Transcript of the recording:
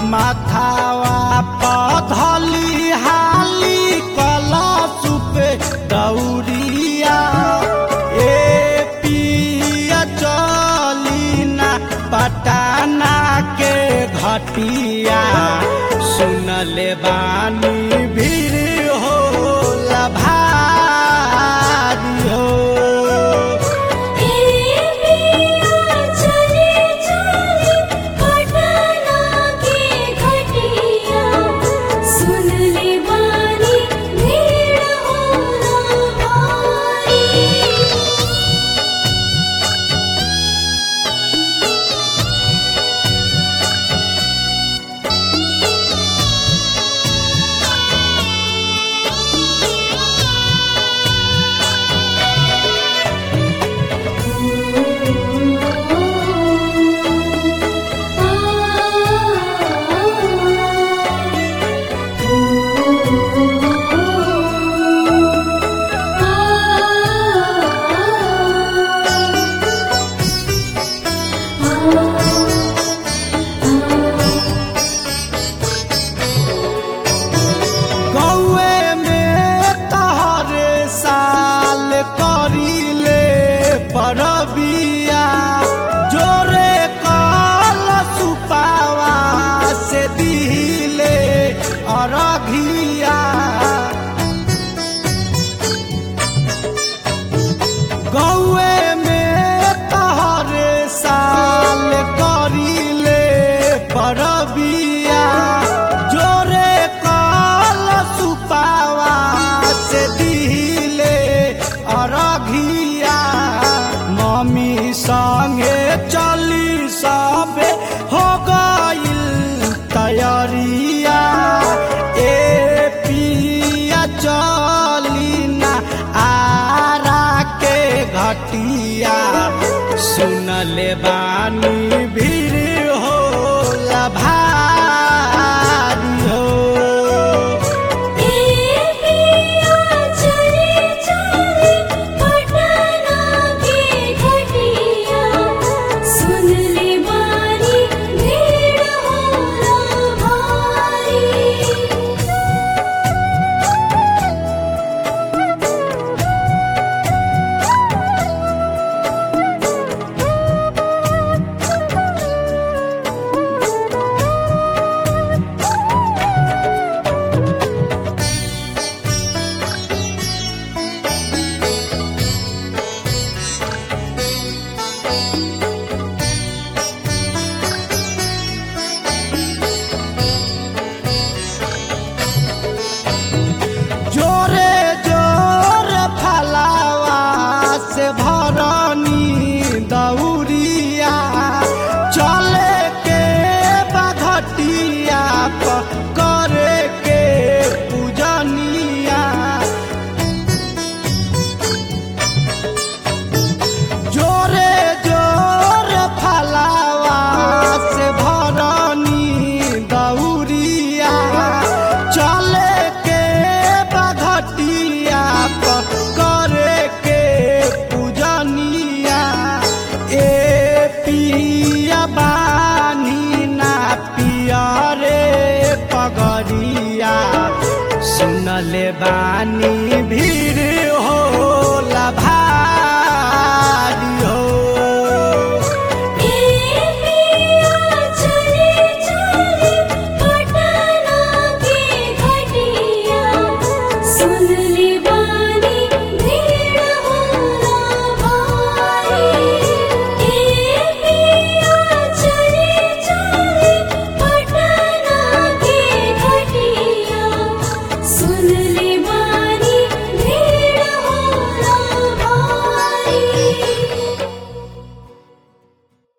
माथावा पधली हाली कलश पे दौरिया ए पिया चली ना पटाना के घटिया सुनले बानी भीड़ हो भारी हो चले चले पटना के घटिया सुन ले बानी भीड़ होला भारी गौए में तहरे साल करीले परबिया जोरे कल सुपावा से दिले अरघिया गौए में तहरे साल करीले परबिया जोरे कल सुपावा से दिले अरघिया मम्मी संगे चली सबे हो गइल तैयारिया ए पिया चली ना आरा के घटिया सुनले बानी भीड़ हो भारी हो चले चले पटना के घटिया सुन ले बानी भीड़ होला भारी जोरे जोरे फलावा से भरनी दौरिया चले के बघटिया पर करे के पूजनिया जोरे जोरे फलावा से भरनी दौरिया चले के बघटिया पर करे के पूजनिया ए पिया बानी ना पिया रे पगरिया सुनले बानी भी